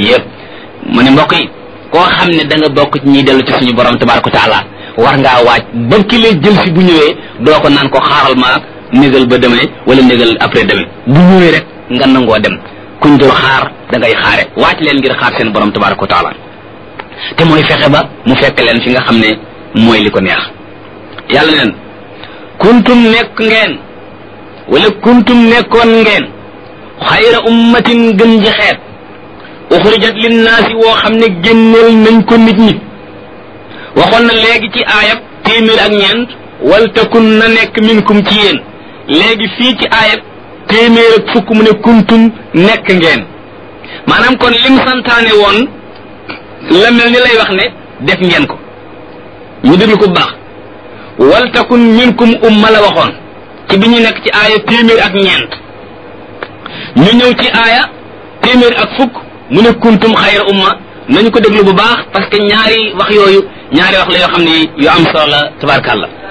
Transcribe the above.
bi yëpp mu ne mbokk yi koo xam ne da nga bokk ci ñiy dellu ci suñu borom tabaraka taala war ngaa waaj ba ki lay jël si bu ñëwee doo ko naan ko xaaral ma négal ba demee wala négal après demee bu ñëwee rek nga nangoo dem kuñ dul xaar da ngay xaare waaj leen ngir xaar seen borom tabaraka taala te mooy fexe ba mu fekk leen fi nga xam ne mooy li ko neex yàlla neen kuntum nekk ngeen wala kuntum nekkoon ngeen xayra ummatin gën ji xeet uxrijat linnaasi woo xam ne génneel nañ ko nit ñi waxoon na léegi ci aayab téeméer ak ñeent wal takun na nekk minkum ci yéen léegi fii ci aayab téeméer ak fukk mu ne kuntum nekk ngeen maanaam kon lim santaane woon la mel ni lay wax ne def ngeen ko ñu déglu ko bu baax wal takun minkum umma la waxoon ci bi ñu nekk ci aaya téeméer ak ñeent ñu ñëw ci aaya téeméer ak fukk mu ne kuntum xayra umma nañu ko déglu bu baax parce que ñaari wax yooyu ñaari wax la yoo xam ne yu am solo la tabarkàlla